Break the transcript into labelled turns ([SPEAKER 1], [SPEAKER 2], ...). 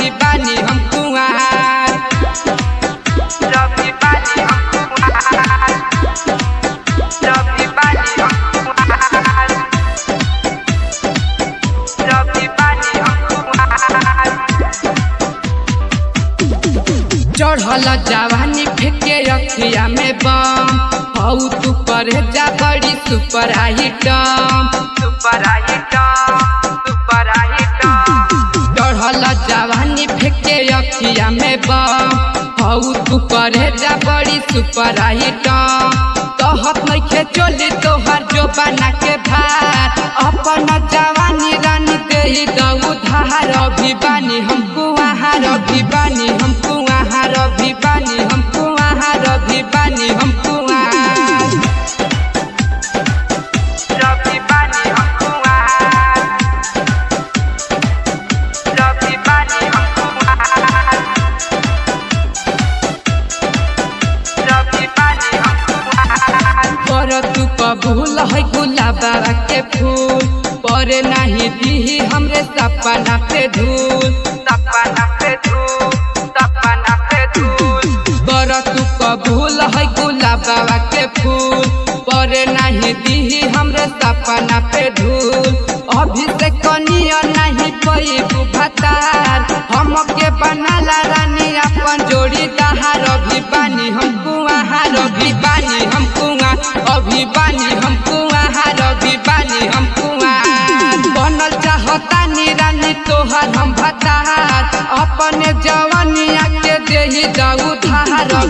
[SPEAKER 1] रवि बानी हम कुआर रवि बानी हम कुआर रवि बानी हम कुआर रवि बानी हम कुआर चढ़ल जवानी फेंके रखिया में बम हौ तू करे जा बड़ी super item super item super item चढ़ल जवानी फेंके रखिया में बम हौ तू करे जा बड़ी सुपर आइटम कहत नइखे चोली तोहर जो बना के भात अपन जवानी रानी दे दऊ धार अभी बानी हम कुआहार अभी बानी हम कुआहार अभी बानी हम कुआहार अभी बानी हम कुआहार रवि बानी हम कुआहार रवि बानी हम कुआहार रवि बानी हम कुआहार पर तू कबूल है गुलाबा के फूल पर नहीं दी हमरे सपना पे धूल सपना पे धूल सपना पे धूल पर तू कबूल है गुलाबा के फूल पर नहीं दी हमरे सपना पे धूल अभी से कनिया नहीं पई भतार हमके बनाला रानी अपन जोड़ी दहार अभी बानी हम कुआहार अभी बानी हम कुआ अभी बानी हम कुआहार अभी बानी हम कुआर बनल चाहता रानी तोहर हम भतार अपने जवानिया के देही जाऊ धार